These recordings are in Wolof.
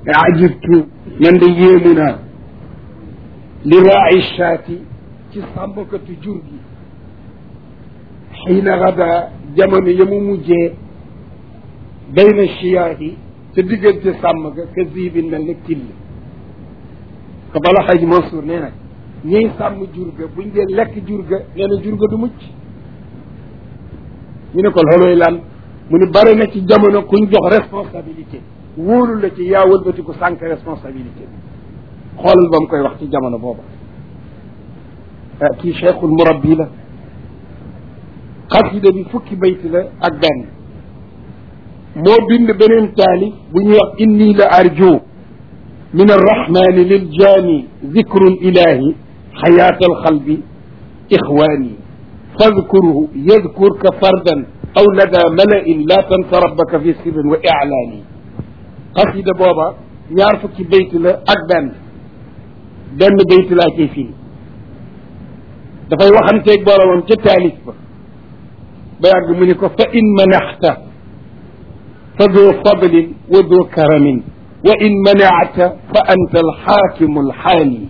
ajibtu man de yéemu naa li raai shaati ci sàmmkatu jur gi xiina gada jamono ya mu mujjee bayna chiyaati te diggante sàmm ga ka ziibin mel ne till ko bala xaj Mansour nee na ñiy sàmm jur ga buñ dee lekk jur ga nee na jur ga du mucc ñu ne ko looloy lan mu ni bari na ci jamono kuñ jox responsabilité wóolu la ci yaa wëlbati ko sànq responsabilité bi xoolal ba mu koy wax ci jamono booba kii cheikhul murabbi la xasida bi fukki bayti la ak benn moo bind beneen taalif bu ñuy wax inni la arju min arrahmani liljani zikru lilahi xayaat alxalbi ixwani fadkuruhu yadkurka fardan aw lada malain la tansa rabbaka fi sirrin wa ilaani xasida booba ñaar fukki bayt la ak benn benn bayt laa ciy fii dafay waxanteeg boromam ca taalif ba ba yàgg mu ni ko fa in manaxta fa doo fadlin wa doo karamin wa in manaata fa anta alxaakimu alxaani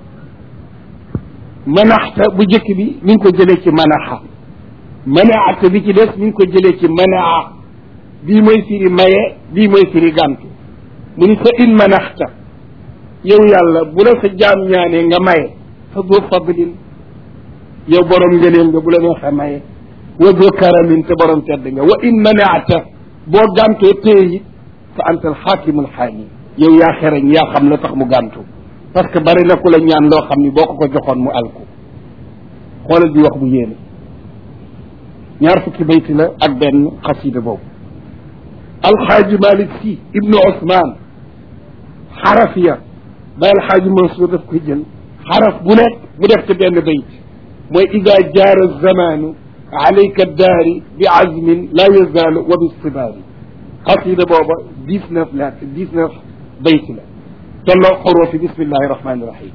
manaxta bu njëkk bi mi ngi ko jëlee ci manaxa manaata bi ci des mi ngi ko jëlee ci manaa bii mooy firi maye bii mooy firi gàntu mu ni fa in manaxta yow yàlla bu la sa jaam ñaanee nga maye fa doo fadlin yow borom ngëneel nga bu la neexee maye wa doo karamin te borom tedd nga wa in manaata boo gàntoo téye it fa anta alxaakimul xaani yow yaa xereñ yaa xam la tax mu gàntu parce que bari na ku la ñaan loo xam ni boo ko ko joxoon mu alku xoolal bi wax bu yéene ñaar fukki bayti la ak benn xasida boobu alxaaji malik si ibnu osman xaraf ya ba alxaaji mansour daf koy jël xaraf bu nekk mu def ci benn bayt mooy ida jaara zamanu alayka daari bi azmin la yazaalu wa bi stibaari xasida booba dix neuf la dix neuf bayt la tolloo xoroo fi bismillahi rahmani rahim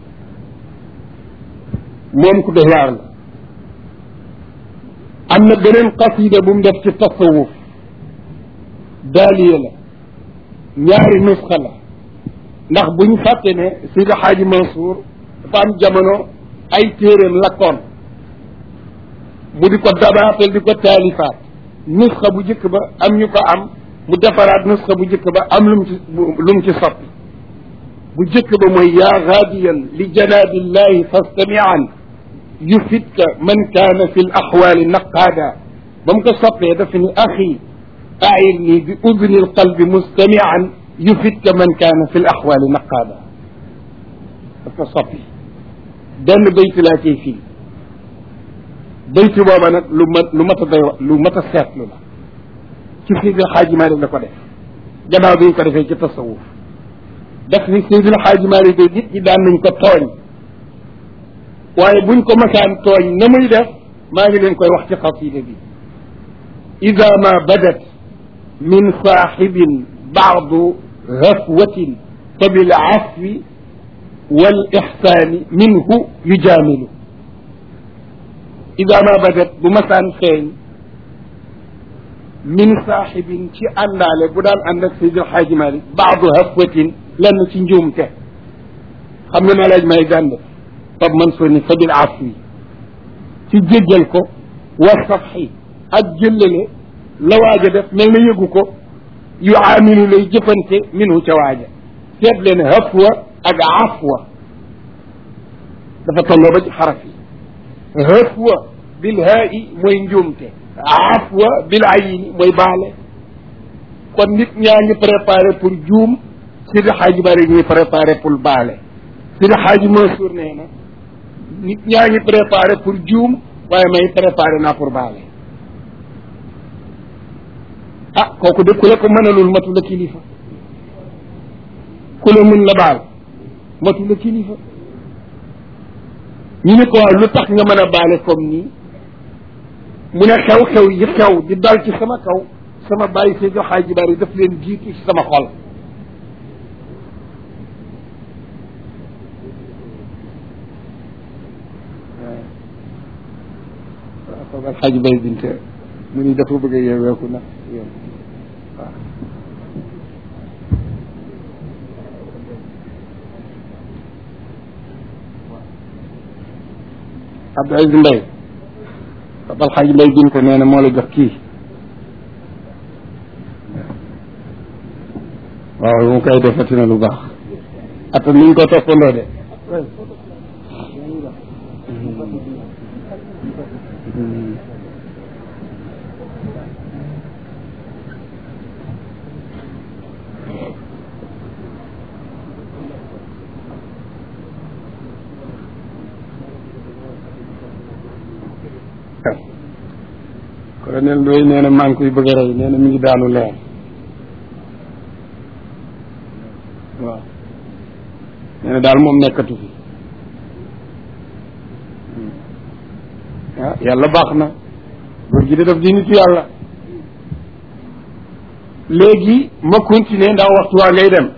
moom ku doy waar la am na beneen xasida bu mu def ci tasawuf daaliya la ñaari nusxa la ndax bu ñu fàtte ne Seydi Xaaji Mansour dafa am jamono ay téeréem lakkoon mu di ko dabaatal di ko taalifaat nusxa bu njëkk ba am ñu ko am mu defaraat nusxa bu njëkk ba am lu mu ci lu mu ci soppi bu njëkk ba mooy yaa gaadiyan li janaabillahi fastamian yufitka man kaana fi l axwaali naqaada ba mu ko soppee dafa ni axi aayil nii bi udni l qalbi mustamian yufitka man kaana fi l axwaali naqaada daf ko soppi benn bayti laa ciy fii bayti booba nag lu mat lu mat a doy lu mat a seetlu la ci Seydi Xaaji Maalik la ko def gannaaw bi ñu ko defee ci tasawuf daf ni Seydil Xaaji Maalik de nit ñi daan nañ ko tooñ waaye buñ ko masaan tooñ na muy def maa ngi leen koy wax ci xasida bi ida ma badat min saaxibin baadu hafwatin fa bil afwi wal ixsaani minhu yujaamilu ida ma badat bu masaan feeñ min saaxibin ci àndaale bu daan ànd ak Seydil Xaaji Maalik baadu hafwatin lenn ci njuumte xam nga na laaj may gànd fab man soo ni fa bil afwi ci jéggal ko wa safxi ak jëllale la waaja def mel na yëgu ko yu aamilu lay jëfante minhu ca waaja seet leen hafwa ak afwa dafa tolloo ba ci xaraf yi hafwa bil haa'i mooy njuumte afwa bil ayni mooy baale kon nit ñaa ngi préparé pour juum Sidi Xaaji Bari ñuy préparé pour baale Sidi Xaaji Mansour nee na nit ñaa ngi préparé pour juum waaye may préparé naa pour baale ah kooku de ku la ko mënalul matu la kilifa ku la mën la baal matu la kilifa ñu ne ko waaw lu tax nga mën a baale comme nii mu ne xew-xew yi xew di dal ci sama kaw sama bàyyi Seydi Xaaji Bari daf leen jiitu ci sama xol waaw alxaaji bay binte mu ni dafa bëgg a yeeweeku nag waaw Abdou Aziz Mbaye Papa Alxaaji Mbaye gin ko nee na moo la jox kii waaw mu koy defati na lu baax ata ni ñu ko toppandoo de colonel Ndoye nee na maa ngi koy bëgg a rey nee na mi ngi daanu leer waaw nee na daal moom nekkatu fi ah yàlla baax na góor gi de daf di nitu yàlla léegi ma continuer ndax waxtu waa ngay dem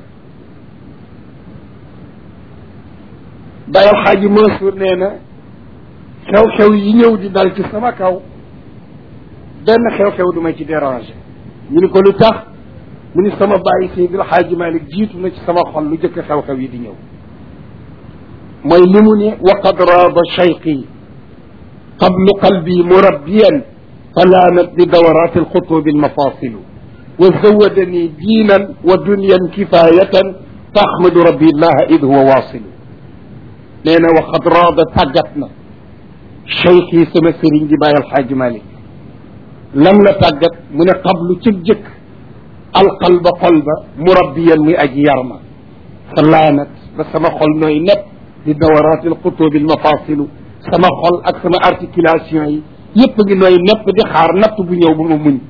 dayal xaaji Mansour nee na xew-xew yi ñëw di dal ci sama kaw benn xew-xew du ma ci déranger ñu ni ko lu tax mu ni sama bàyyi Seydil Xaaji Malik jiitu na ci sama xol lu jëkk xew-xew yi di ñëw mooy li mu ne waqad raaba cheyqi qablu qalbi murabbiyan falaanat bi dawaraati alxutubi almafasilu wa zawadani diinan wa dunyan kifayatan taxmadu rabbi llaha id huwa waasilu nee na waqad raaba tàggat na cheyqi sama sëriñ di bàyyi alxaaji Malik lan la tàggat mu ne qablu ci jëkk alqalba xol ba murabbiyan muy aji yarma fa laanat ba sama xol nooy nepp di dawaraati alqutubi almafasilu sama xol ak sama articulation yi yépp ngi nooy nepp di xaar natt bu ñëw bu ma muñ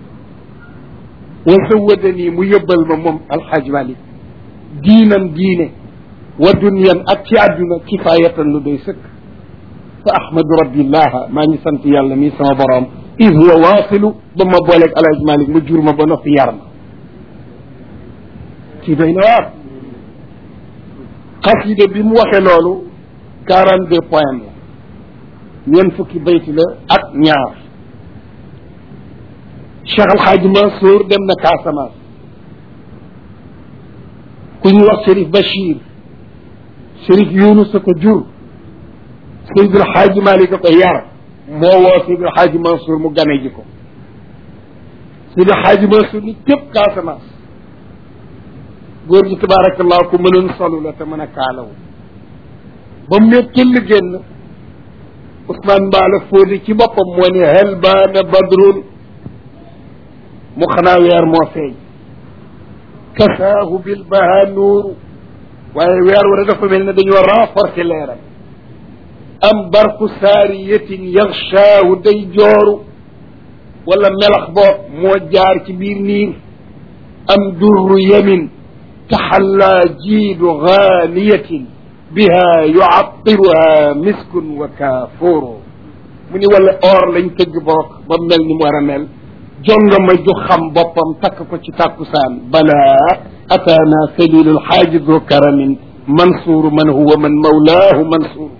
wa zawadanii mu yóbbal ma moom alxaaj malik diinan diine wa dunyan ak ci àdduna kifayatan lu doy sëkk fa ahmadu rabbillaha maa ngi sant yàlla mii sama borom id huwa waasilu ba ma booleeg alhaj malik ma jur ma ba noppi yar ma kii doy na waar xasida bi mu waxee loolu quarante deux points la ñeent fukki bayti la ak ñaar Cheikh Alxaaji Mansour dem na Casamance ku ñuy wax Chérif Bachir Chérif Younus a ko jur Seydil Xaaji Malik a ko yar moo woo Seydil Xaaji Mansour mu gane ji ko Seydil Xaaji Mansour ni képp Casamance góor gi tabaarakallah ku mënoon solu la te mën a kaalaw ba mu ne tëll génn Ousmane Mbaala Fóodi ci boppam moo ne hel baana badrun mu xanaa weer moo feeñ kasaahu bil baha nuuru waaye weer wala dafa mel ne dañoo renforcer leeram am barku saariyatin yaxshaahu day jooru wala melax boog moo jaar ci biir niir am durru yamin taxallaa jiidu gaaniyatin biha yucattiruha miskun wa kaafuuru mu ni wala or lañ tëgg boog ba mel ni mu war a mel jonga ma ju xam boppam takk ko ci tàkkusaan balaa ataana salilu lxaaji du karamin mansuuru man huwa man mawlaahu mansuuru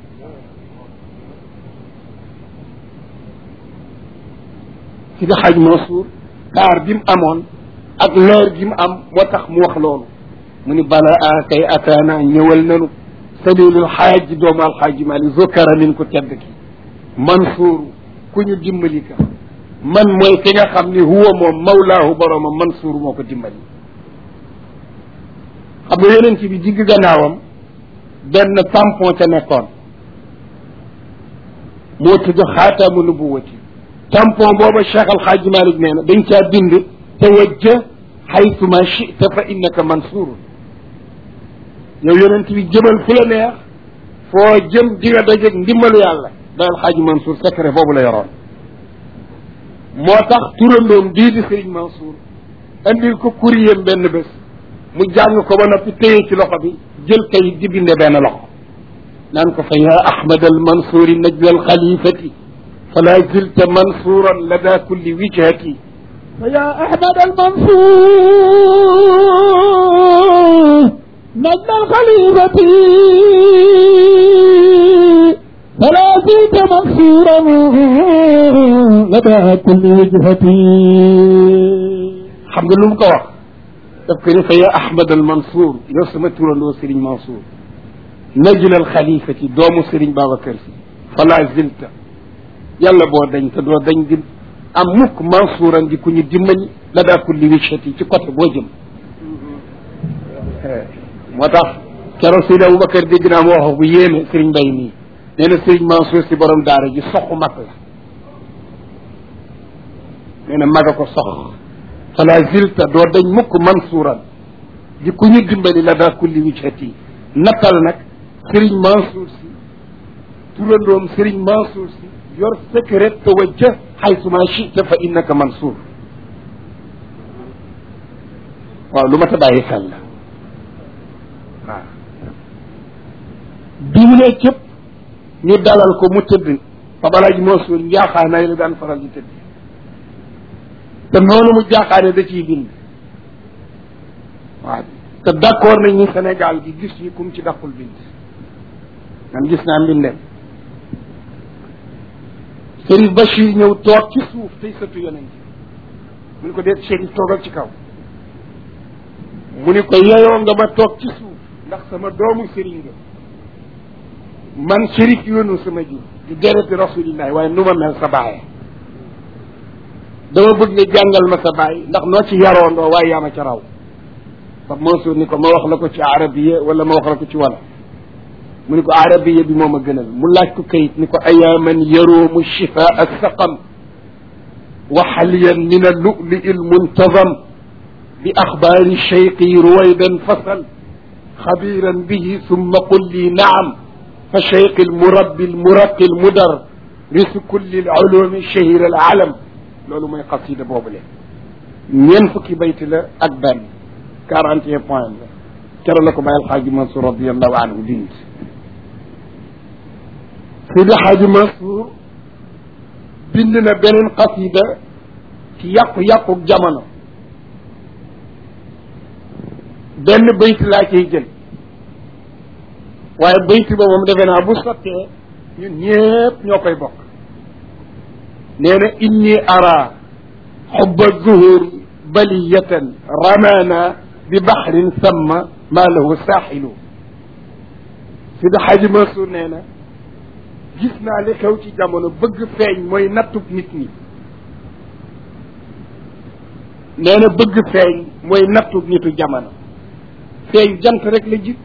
si di xaaj Mansour taar bi mu amoon ak leer gi mu am moo tax mu wax loolu mu ni balaa kay ataana ñëwal nanu salilul xaaji doomu alxaaji Maalik zokara min ko tedd ki Mansour ku ñu dimbali ka man mooy ki nga xam ni huwa moom mawlaahu boroomam Mansour moo ko dimbali xam nga yonent bi digg gannaawam benn tampon ca nekkoon moo tudd xaataamu nubuwati tampon booba Cheikh Alxaaji Malik nee na dañ caa bind tawajja xaytuma chita fa innaka mansurun yow yonent bi jëmal fu la neex foo jëm di nga dajeeg ndimbalu yàlla da Alxaaji Mansour secret boobu la yoroon moo tax turandoom dii di Sëriñ Mansour andil ko courrier benn bés mu jàng ko ba noppi téye ci loxo bi jël kayit di binde benn loxo naan ko fa yaa Ahmad al Mansouri najla al xalifati fala zilta mansuran lada kulli wijhati فيا أحمد المنصور نجم الخليفة فلا زلت منصورا لدى كل وجهة xam nga lu mu ko wax daf ko ni fa yaa Ahmad al Mansour yow sama turandoo Serigne Mansour najla al xalifati doomu Serigne Babacar Si fala zilta yàlla boo dañ te doo dañ di am mukk mansuuran di ku ñu dimbali la daa kulli wichati ci côté boo jëm moo tax keroog Seydi Aboubacar dégg naa mu wax bu yéeme Serigne Mbaye nii nee na Serigne Mansour si borom daara ji soxu mag la nee na mag a ko sox fala zilta doo dañ mukk mansuuran di ku ñu dimbali la daa kulli wichati nattal nag Serigne Mansour si turandoom Serigne Mansour si yor secret tawajjah xaysuma chita fa innaka mansour waaw lu ma ta bàyyi xel la waaw bi mu ne cëpp ñu dalal ko mu tëdd fa balaa ji Mansour njaaxaanaay la daan faral di tëdd te noonu mu jaaxaane da ciy bind waaw te d'accord nañ ni Sénégal gi gis ñi kum ci daqul bind man gis naa mbindeem Chérif Bachir ñëw toog ci suuf tey sëtu yonent mu ni ko deet Chérif toogal ci kaw mu ni ko yeyoo nga ma toog ci suuf ndax sama doomu sëriñ nga man Chérif yoonu sama ji di dereti rasulillahi waaye nu ma mel sa baaye dama bëgg nga jàngal ma sa baay ndax noo ci yaroondoo waaye yaa ma ca raw fa Mansour ni ko ma wax la ko ci arabiya wala ma wax la ko ci wala mu ni ko arabiya bi moom a gënal mu laaj ko kayit ni ko ayaa man yaroomu shifaa saqam wa xaliyan min alluli almuntazam bi axbaari cheyqi ruwaydan fasal xabiran bihi summa qul li naam fa cheyqi almurabbi almuraqi almudar risu kulli alulumi shahira alalam loolu mooy xasida boobule ñeent fukki bayti la ak benn quarante et un point la kero la ko bàyyi alxaaji Mansour radiallahu anhu bind Seydi Xaaji Mansour bind na beneen xasida ci yàqu-yàqu jamono benn bayt laa ciy jël waaye bayt ba moom defe naa bu sottee ñun ñépp ñoo koy bokk nee na inni ara xubba zuhur baliyatan ramana bi baxrin samma maa lahu saaxilu Seydi Xaaji Mansour nee na gis naa li xew ci jamono bëgg feeñ mooy nattub nit ñi nee na bëgg feeñ mooy nattub nitu jamono feeñ jant rek la jib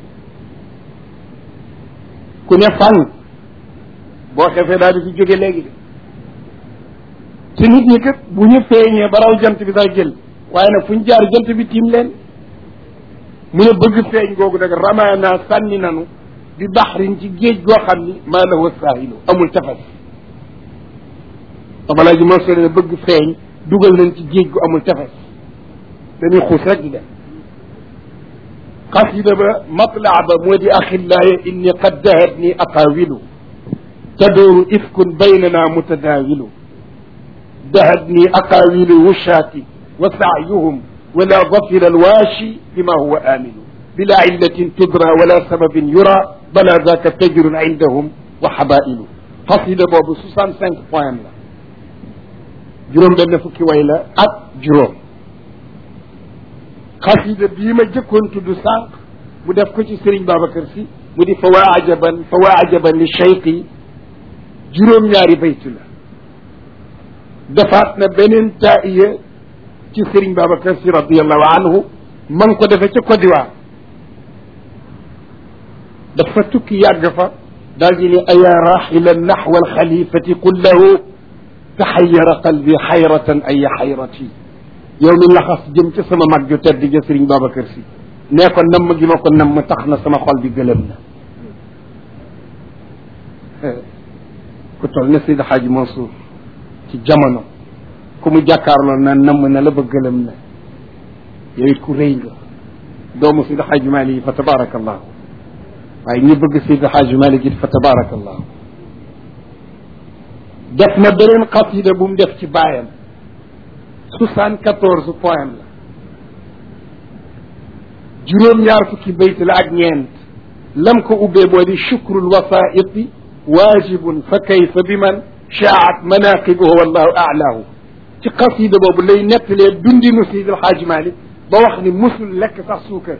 ku ne fànn boo xefee daal di fi jóge léegi de te nit ñi kat bu ñu feeñee ba raw jant bi sax jël waaye nag fu ñu jaar jant bi tiim leen mu ne bëgg feeñ googu nag ramaana sànni nanu bi baxrin ci géej goo xam ni maa lahu saahilu amul tefes tabalaa ji Mansour ne bëgg feeñ dugal nañ ci géej gu amul tefes dañuy xuus rek di dem xasida ba matlaa ba moo di axillaaya inni qad dahatni aqaawilu tadooru ifkun baynana mutadaawilu dahatni aqaawilu wushaati wa saayuhum wala dafira alwaashi bima huwa aamilu bila illatin tudra wala sababin yura bala zaka tajrun indahum wa xabailu xasida boobu soixante cinq point la juróom benn fukki way la ak juróom xasida bii ma jëkkoon tudd sànq mu def ko ci Serigne Babacar Sy mu di fa waa ajaban fa waa ajaban li cheyqi juróom-ñaari baytu la defaat na beneen taiya ci Serigne Babacar Sy radiallahu anhu ma ngi ko defee ca Côte d'Ivoire dafa tukki yàgg fa daal di ne ayaa raxilan naxwa alxalifati qul lahu taxayara qalbi xayratan aya xayrati yow mi laxas jëm ca sama mag ju tedd ja Sëriñ Babacar Si nee ko namm gi ma ko namm tax na sama xol bi gëlëm na ku toll ne Seydi Xaaji Mansour ci jamono ku mu jàkkaarloo na namm na la ba gëlëm na yow it ku rëy nga doomu Seydi Xaaji Maalik yi fa tabarakallahu waaye ñi bëgg Seydi Xaaji Maalik it fa tabarakallahu def na beneen xasida bu mu def ci baayam soixante quatorze poème la juróom-ñaar fukki bayt la ak ñeent lam ko ubbee moo di chukrul wasaiti waajibun fa kayfa bi man shaat manaqibuhu wallahu aalaahu ci xasida boobu lay nettalee dundinu Seydi El Hadji Malick ba wax ni musul lekk sax suukar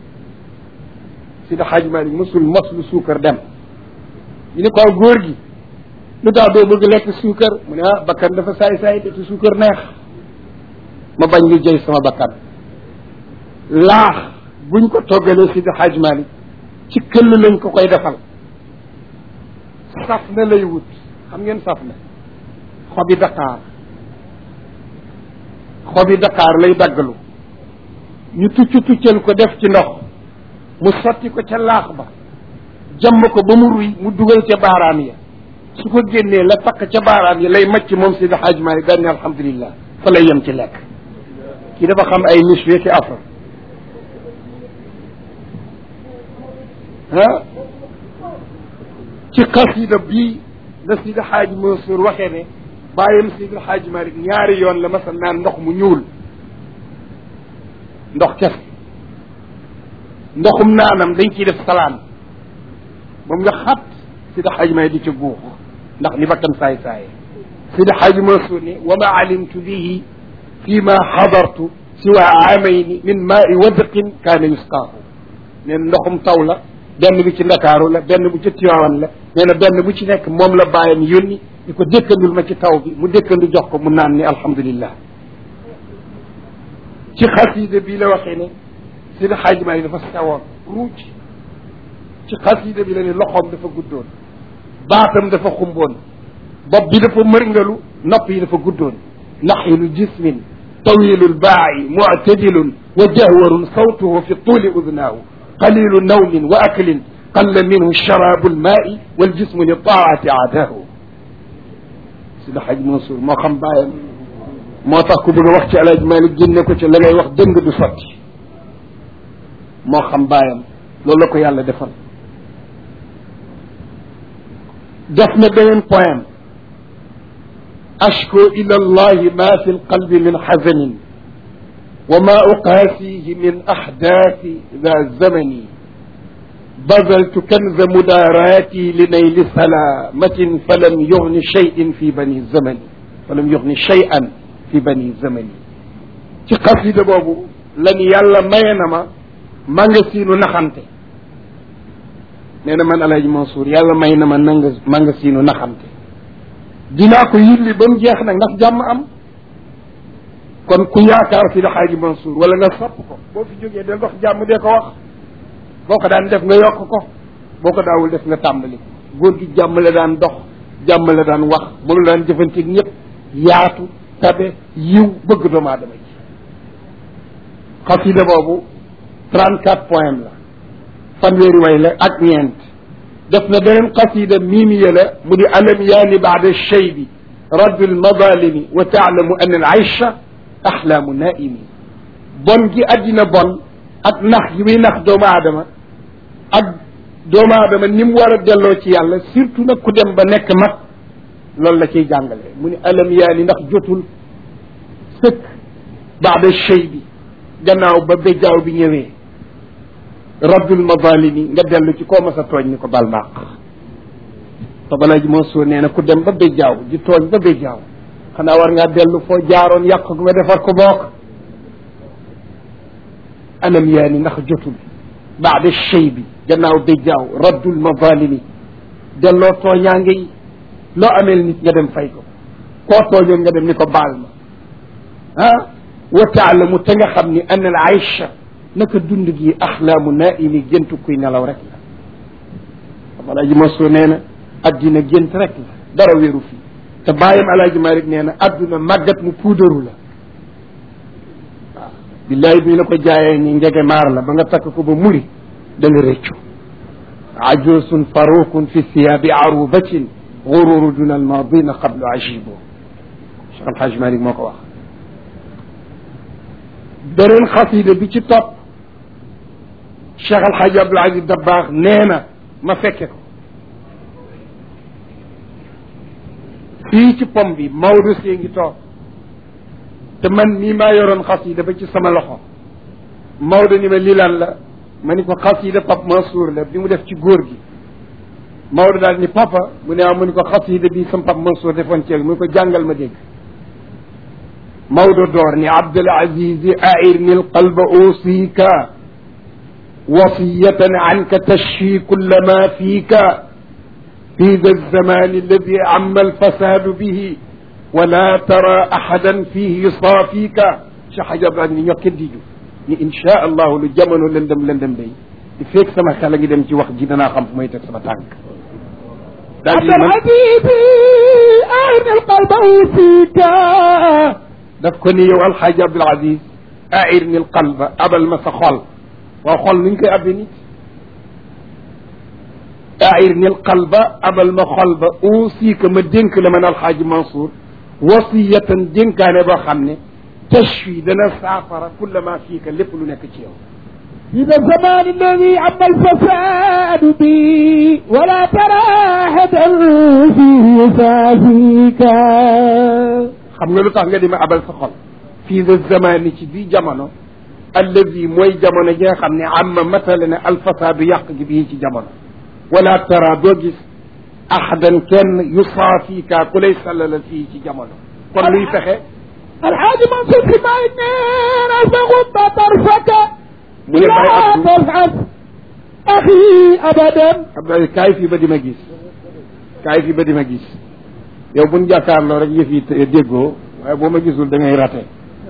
Seydi El Hadji Malick musul mos lu suukar dem ñu ne ko góor gi lu tax doo bëgg lekk suukar mu ne ah bakkan dafa saay saay te te suukar neex ma bañ lu jëy sama bakkan laax buñ ko toggalee si di Hajj Malik ci këll lañ ko koy defal saf na lay wut xam ngeen saf na xobi Dakar xobi Dakar lay daggalu ñu tucc tuccal ko def ci ndox mu sotti ko ca laax ba jàmm ko ba mu ruy mu dugal ca baaraam ya su ko génnee la takk ca baaraam ya lay macc moom Seydi Hadj Malick daal ne alhamdulilah fa lay yem ci lekk kii dafa xam ay miswe ki afra ah ci xasida bii la Seydi Hadj Mansour waxee ne bàyyam Seydi Hadj Malick ñaari yoon la masa naan ndox mu ñuul ndox kese ndoxum naanam dañ ciy def salaan moom nga xat Seydi Hadj Malick di ca guux ndax ni bakkan saay saaye Seydi Hadj Mansour ne wa ma alimtu bihi fi ma xadartu siwa aamayni min maai wadqin kaana yusqaahu nee na ndoxum taw la benn bi ci ndakaaru la benn bu ci Tiwaawan la nee na benn bu ci nekk moom la bàyyam yónni di ko dëkkandul ma ci taw bi mu dëkkandu jox ko mu naan ni alhamdulillah ci xasida bii la waxee ne Seydi Hadj Malick dafa sewoon ruuj ci xasida bi la ne loxoom dafa guddoon baatam dafa xumboon bopp bi dafa mërngalu nopp yi dafa guddoon naxilu jismin tawilu lbaayi muctadilun wa jahwarun sawtuhu fi tuuli udnaahu qalilu nawmin wa aklin qalla minhu sharabu lmaai waljismu li taati aadaahu Seydi Hadj Mansour moo xam bàyyam moo tax ku bëgg a wax ci Alaaji Malick génne ko ci la ngay wax dëng du sotti moo xam bàyyam loolu la ko yàlla defal def na beneen poème ashko ila allahi ma fi lqalbi min xazanin wa ma uqaasihi min ahdaati da zamani bazaltu kanza mudaaraati li nayli salaamatin falam yugni cheyin fi bani zamani falam yugni cheyan fi bani zamani ci xasida boobu la ni yàlla maye na ma mangasiinu naxante nee na man Alaaji Mansour yàlla may na ma nanga mangasiinu naxante dinaa ko yilli ba mu jeex nag ndax jàmm am kon ku yaakaar si Alaaji Mansour wala nga sopp ko boo fi jógee del wax jàmm dee ko wax boo ko daan def nga yokk ko boo ko daawul def nga tàmbali góor gi jàmm la daan dox jàmm la daan wax mënu daan jëfanteeg ñëpp yaatu tabe yiw bëgg doomu aadama ji xasida boobu 34 poème la fanweeri way la ak ñeent def na beneen xasida miimiya la mu di alam yaani baada shaybi raddu almadalimi wa taalamu an al aysha axlaamu naimi bon gi addina bon ak nax gi muy nax doomu aadama ak doomu aadama ni mu war a delloo ci yàlla surtout nag ku dem ba nekk mag loolu la ciy jàngale mu ni alam yaani ndax jotul sëkk baada shaybi gannaaw ba béjaaw bi ñëwee raddul mazalimi nga dellu ci koo mas a tooñ ni ko bal maaq te balaa ji moo soo nee na ku dem ba béjjaaw di tooñ ba béjjaaw xanaa war ngaa dellu foo jaaroon yàq ko nga defar ko book anam yaa ni ndax jotul baada chey bi gannaaw béjjaaw raddul mazalimi delloo tooñaange yi loo ameel nit nga dem fay ko koo tooñoon nga dem ni ko baal ma ah wa taalamu te nga xam ni an al aysha naka dund gi axlaamu naimi géntu kuy nelaw rek la xam alaaji Mansour nee na addina gént rek la dara wéeru fii te bàyyam alaaji Malick nee na adduna màggat mu puudaru la waaw billaay bi la ko jaayee ni njege maar la ba nga takk ko ba muri da nga réccu ajusun faruqun fi thiyaabi arubatin gururu duna almadina qablu ajibo Cheikh Alhaji Malick moo ko wax beneen xasida bi ci topp Cheikh Al Hadj Abdoul Aziz Dabakh nee na ma fekke ko fii ci pom bi Maodo see ngi toog te man mii maa yoroon xasida ba ci sama loxo Maodo ni ma lii lan la ma ni ko xasida Pape Mansour la bi mu def ci góor gi Maodo daal ni papa mu ne ah mu ni ko xasida bi sama Pape Mansour defoon ceeg mu ni ko jàngal ma dégg Maodo door ni Abdul Aziz airni alqalba usika wasiyatan anka tashfi kulla ma fika في ذا الزمان الذي عم الفساد به ولا ترى أحدا فيه يصافيك Cheikh Hadj Abdoulaye ni ñokkee diju ni insha allahu lu jamono lëndëm lëndëm day di fekk sama xel a ngi dem ci wax ji danaa xam fu may teg sama tànk daal di عبد man العزيز أين القلب فيك daf ko ni yow alxaaji Abdul Aziz air ni qalba abal ma sa xol waaw xol nuñ koy abbe nit air ni qalba abal ma xol ba aussi que ma dénk la man alxaaji Mansour wasiyatan dénkaane boo xam ne tashfi dana saafara kulla ma fiika lépp lu nekk ci yow في ذا الزمان الذي عم الفساد بي ولا ترى أحدا فيه يسافيك xam nga lu tax nga di ma abal sa xol fii de zamani ci bii jamono allazi mooy jamono ji nga xam ne amma matale ne alfasaadu yàq gi bii ci jamono wala tara doo gis ahadan kenn yusaafika ku lay sallalal fii ci jamono kon luy fexe الحاج منصور في ماينين فغض طرفك mu ne bay لا abdu تفعل أخي أبدا abdoulaye kaay fii ba di ma gis kaay fii ba di ma gis yow buñ jàkkaarloo rek yëf yi te- déggoo waaye boo ma gisul da ngay rate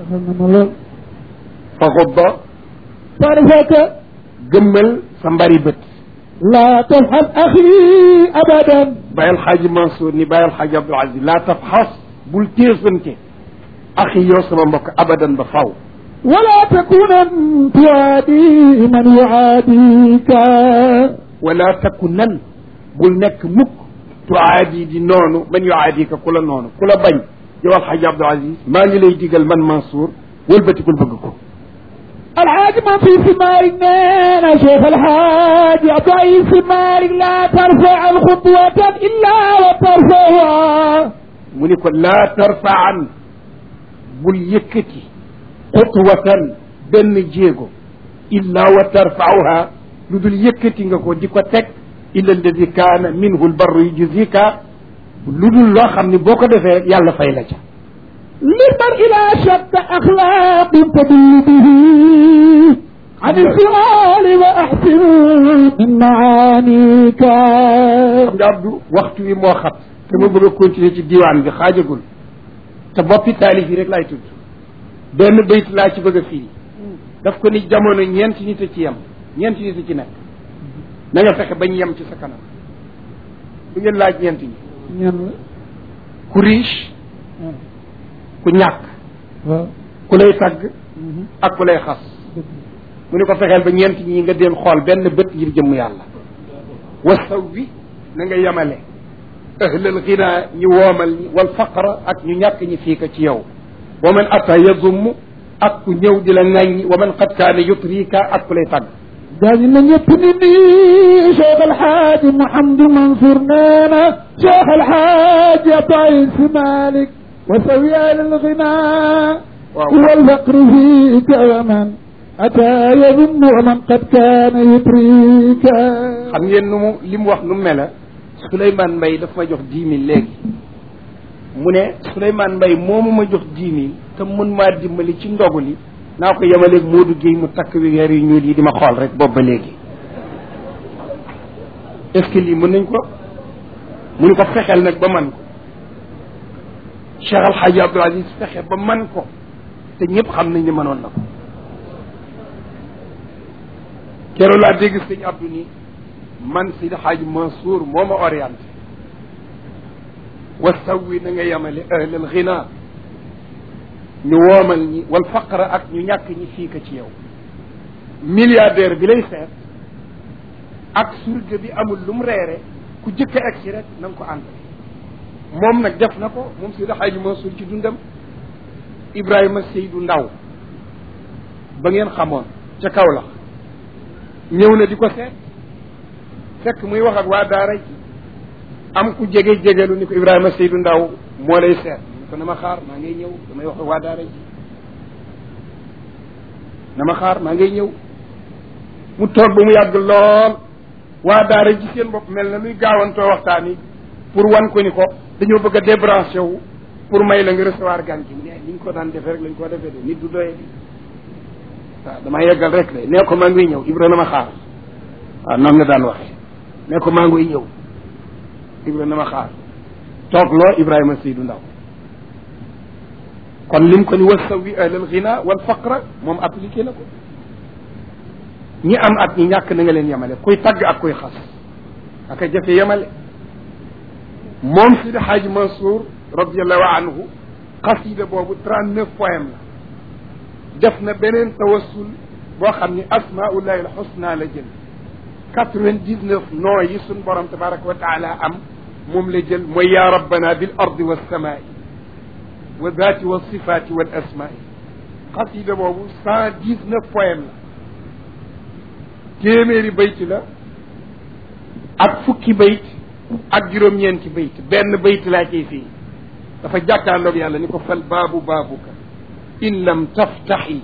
fa xubba طرفك gëmmal sa mbari bët لا تفعل أخي أبدا bàyyil xaaji Mansour ni bàyyil xaaji Abdul Aziz laa tafxas bul téesante axi yow sama mbokk abadan ba faw ولا تكونن تعادي من يعاديك wala takku nan bul nekk mukk tuaadi di noonu man yuaadika ku la noonu ku la bañ yow alxaaji Abdul Aziz maa ngi lay digal man Mansour wëlbatikul bëgg ko الحاج ما في ثمارك نانا شيخ الحاج ضعيف ثمارك لا ترفع الخطوة إلا وترفعها mu ni ko laa tarfaan bul yëkkati xutwatan benn jéego illa wa tarfauha lu dul yëkkati nga ko di ko teg illa alladi kaana minhu lbarru yujzika lu dul loo xam ne boo ko defee rek yàlla fay la ca لمن إلى شد أخلاق تدل به عن الفعال وأحسن من معانيك xam nga Abdou waxtu wi moo xat te ma bëgg a continuer ci diwaan bi xaajagul te boppi taalif yi rek laay tudd benn bayt laa ci bëgg a firi daf ko ni jamono ñeenti nit a ci yem ñeenti nit a ci nekk na nga fexe bañ yem ci sa kanam du ngeen laaj ñeenti ñi ku riche ku ñàkk ku lay tagg ak ku lay xas mu ni ko fexeel ba ñeenti ñi nga deen xool benn bët ngir jëmm yàlla wasaw bi na nga yemale ahlal xina ñi woomal ñi wal faqra ak ñu ñàkk ñi fii ka ci yow wa man ata yadumm ak ku ñëw di la ŋàññi wa man qad kaana yutrika ak ku lay tagg داني من يبني شيخ الحاج محمد منصور نانا شيخ الحاج طيس مالك وسوي على الغناء واو. والفقر فيك ومن أتى يظن ومن قد كان يتريك xam ngeen nu mu li mu wax nu mu mela Souleymane Mbaye daf ma jox dix mille léegi mu ne Souleymane Mbaye moomu ma jox dix mille te mun maa dimbali ci ndogu li naa ko yemaleeg Modou Guèye mu takk wi weer yu ñuul yi di ma xool rek boobu ba léegi est ce que lii mën nañ ko mu ni ko fexeel nag ba man ko Cheikh Al Hadj Abdoul Aziz fexe ba man ko te ñëpp xam nañ ne mënoon na ko keroog laa dégg sëñ Abdou ni man Seydi Hadj Mansour moo ma orienté wa sawwi na nga yemale ahlal xina ñu woomal ñi wal faqra ak ñu ñàkk ñi fii ka ci yow milliardaire bi lay seet ak surga bi amul lu mu reere ku jëkk a egsi rek na nga ko ànd moom nag def na ko moom Seydi Hadj Mansour ci dundam Ibrahima Seydou Ndaw ba ngeen xamoon ca Kaolack ñëw na di ko seet fekk muy wax ak waa daara ji am ku jege jegelu ni ko Ibrahima Seydou Ndaw moo lay seet ni ko na ma xaar maa ngay ñëw damay wax ak waa daara ji na ma xaar maa ngay ñëw mu toog ba mu yàgg lool waa daara ji seen bopp mel na luy gaawantoo waxtaan yi pour wan ko ni ko dañoo bëgg a débranché wu pour may la nga recevoir gan gi ne ni ñu ko daan defee rek lañ ko defee de nit du doye bi waaw dama yeggal rek de nee ko maa ngi ñëw Ibra na ma xaar waaw noonu nga daan waxee nee ko maa ngi ñëw Ibra na ma xaar toogloo Ibrahima Seydou Ndaw kon lim ko ni wasawi ahlal ghina wal faqra moom appliqué na ko ñi am ak ñi ñàkk na nga leen yemale kuy tagg ak kuy xas aka jafe yemale moom Sidi Hadj Mansour radiallahu anhu xasida boobu trente neuf poème la def na beneen tawassul boo xam ni asmaullahi alxusna la jël quatre vingt dix neuf noo yi suñ borom tabaraka wa taala am moom la jël mooy ya rabbana bil ardi wassamai wa dati wa sifati wal asmai xasida boobu cent dix neuf poème la téeméeri bayt la ak fukki bayt ak juróom-ñeenti bayt benn bayt laa ciy fii dafa jàkkaarloog yàlla ni ko fal baabu baabuka in lam taftaxi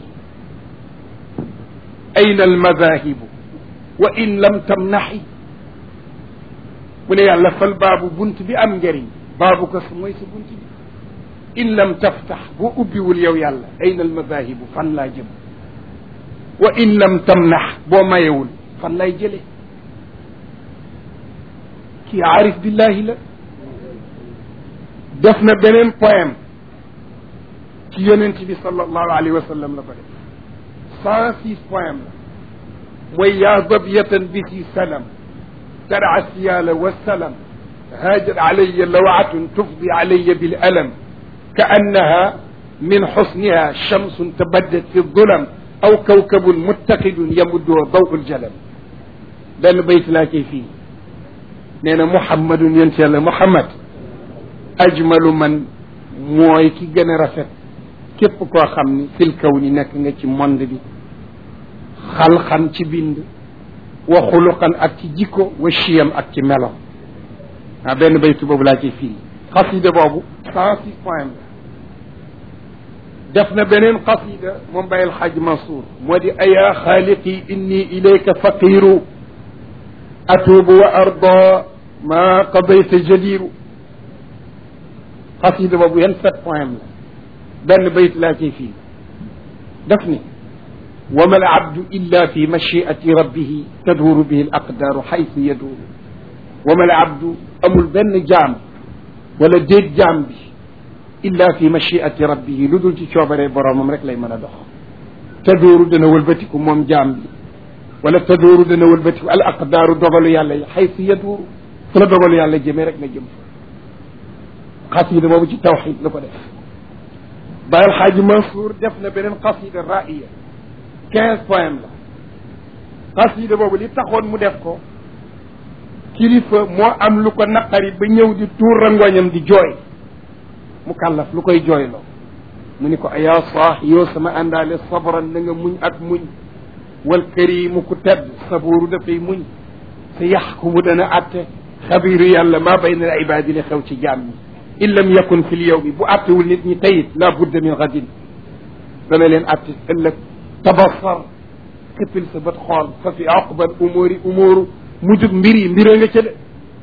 ayna almadahibu wa in lam tamnaxi mu ne yàlla fal baabu bunt bi am njëriñ baabuka su mooy sa bunt bi in lam taftax boo ubbiwul yow yàlla ayna almadahibu fan laa jëm wa in lam tamnax boo mayewul fan lay jële kii aarif billahi la def na beneen poème ci yonent bi sallallahu alayhi wa sallam la ko def cent six poème la mooy yaa dabiyatan bi si salam tara siyala wa salam haajat alaya lawatun tufdi alaya bil alam ka annaha min xusniha shamsun tabaddat fi dulam aw kawkabun muttaqidun yamudduhu dawul jalam benn bayt laa cay fii nee na muhammadun yonent yàlla muhammad ajmalu man mooy ki gën a rafet képp koo xam ni fil kaw ni nekk nga ci monde bi xalxan ci bind wa xuluqan ak ci jikko wa chiyam ak ci melo ah benn baytu boobu laa ciy firi xasida boobu cent six point la def na beneen xasida moom bàyyil xaaj Mansour moo di ayaa xaaliqi inni ilayka faqiru atuubu wa arda ma qadayta jadiru xasida boobu yan sept point la benn bayt laa ciy fii def ni wa ma al abdu illa fi machiati rabbihi taduru bihi al aqdaru xaytu yaduru wa ma al abdu amul benn jaam wala déet jaam bi illa fi machiati rabbihi lu dul ci coobaree boroomam rek lay mën a dox tadooru dana wëlbatiku moom jaam bi wala tadooru dana wëlbatiku al aqdaaru dogalu yàlla yi xaytu yaduuru fu la dogalu yàlla jëmee rek nga jëm fa xasida boobu ci tawxid la ko def Baye Alxaaji Mansour def na beneen xasida ra'iya quinze poème la xasida boobu li taxoon mu def ko kilifa moo am lu ko naqari ba ñëw di tuur rangoñam di jooy mu kàllaf lu koy jooyloo mu ni ko ayaa saax yow sama àndaale sabran na nga muñ ak muñ wal karimu ku tedd sabuuru dafay muñ sa yaxkumu dana atte xabiru yàlla maa bayna al ibaadi li xew ci jaam ñi in lam yakun fi l yowmi bu attewul nit ñi tayit la budda min gadin dana leen atte ëllëg tabassar këppil sa bët xool fa fi aqbal umóori umóoru mujjug mbir yi mbira nga ca de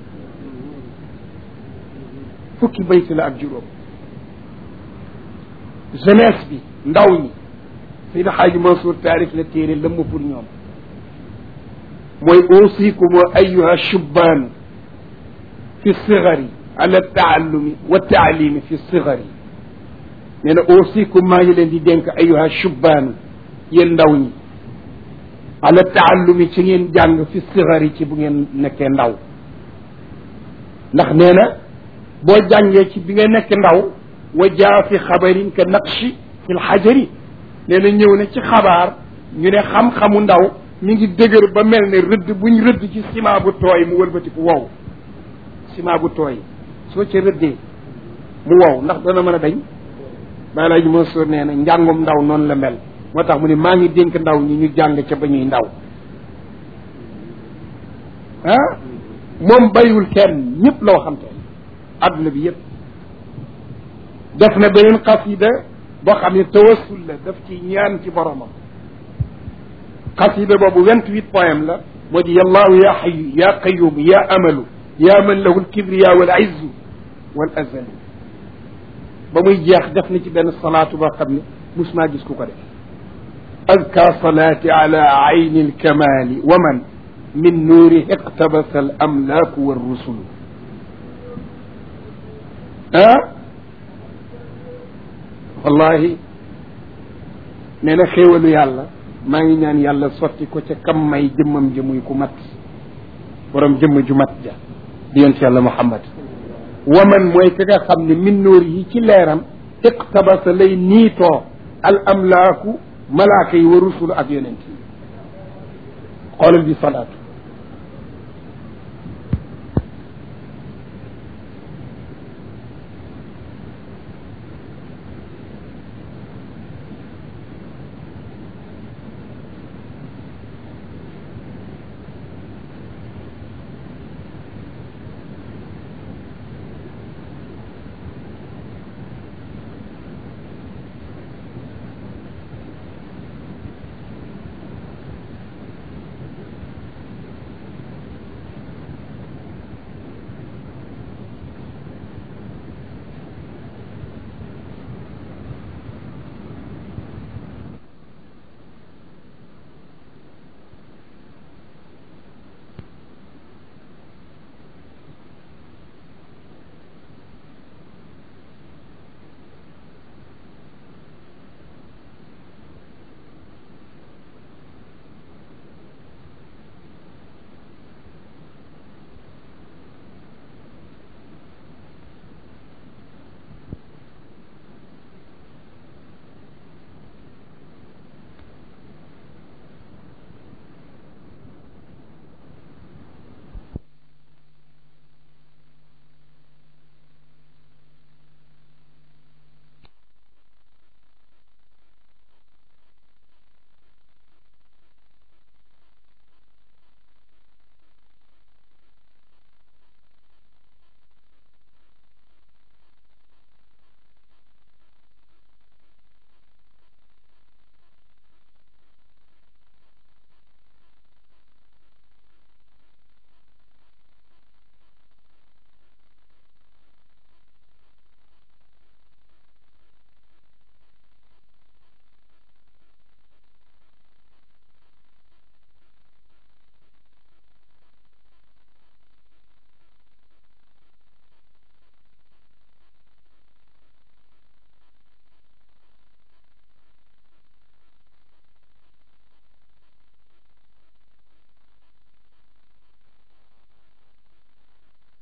fukki bayt la ak juróom jeunesse bi ndaw ñi Seydi Xaaji Mansour taarif la téere lëmm pour ñoom mooy uusikum ayuha shubbaanu fi sigari ala taallumi wa taalimi fi sigari nee na uusikum maa ngi leen di dénk ayuha shubbaanu yéen ndaw ñi ala taallumi ci ngeen jàng fi sigari ci bu ngeen nekkee ndaw ndax nee na boo jàngee ci bi nga nekk ndaw wa jaa fi xabarin ka naqshi fi lxajari nee na ñëw na ci xabaar ñu ne xam-xamu ndaw mi ngi dëgër ba mel ne rëdd buñ rëdd ci ciment bu tooy mu wëlbatiku wow ciment bu tooy soo ca rëddee mu wow ndax dana mën a dañ bàyyi laa ji Mansour nee na njàngum ndaw noonu la mel moo tax mu ne maa ngi dénk ndaw ñi ñu jàng ca ba ñuy ndaw ah moom bayiwul kenn ñëpp la waxante adduna bi yëpp def na beneen xasida boo xam ne tawassul la daf ci ñaan ci boromam xasida boobu vingt huit poème la moo di yallaahu ya xayu ya qayumu ya amalu ya man lahu lkibriya wal izzu wal azalu ba muy jeex def na ci benn salaatu boo xam ne mus maa gis ku ko def azka salaati ala ayni alkamali wa man min nuuri iqtabasa al amlaaku wa rusulu ah wallahi nee na xéewalu yàlla maa ngi ñaan yàlla sotti ko ca kam may jëmmam ji muy ku mat borom jëmm ju mat ja di yonent yàlla muhammad waman mooy ka nga xam ne min nóor yi ci leeram iqtabasa lay niitoo al amlaaku malaaka yi wa rusul ak yonent yi xoolal bi salaatu